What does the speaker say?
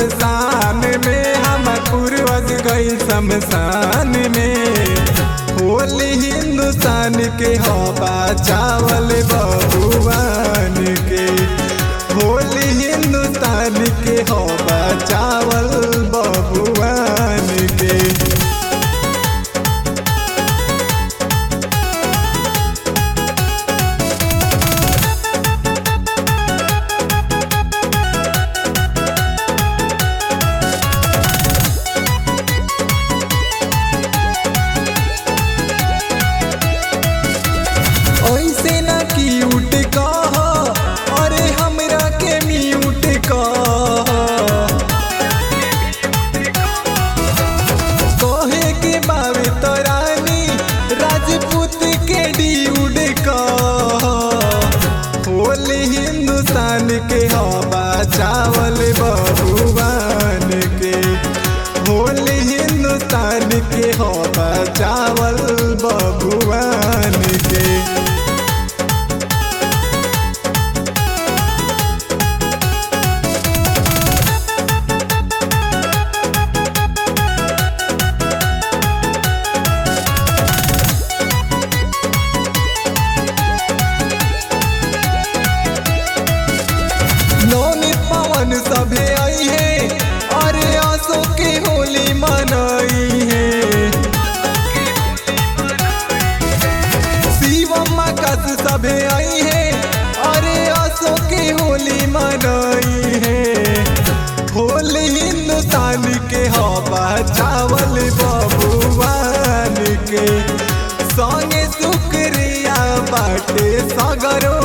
शमशान में हम पूर्वज गई शमशान में होली हिंदुस्तान के हवा चावल बहुआन के होली हिंदुस्तान के हवा चावल बहुआन के ऐसे ना क्यूट कह अरे हमरा के म्यूट कह कहे के बावे तो रानी राजपूत के ड्यूड कह होली हिंदुस्तान के हवा चावल बहुआन के होली हिंदुस्तान के हवा चावल बहुआन के नौनी पवन सभे आई है अरे आसो के होली मनाई है शिवम कस सभे आई है अरे आसो के होली मनाई है होली हिंदुस्तान के हवा चावल बबुआन के संगे शुक्रिया बाटे सगरो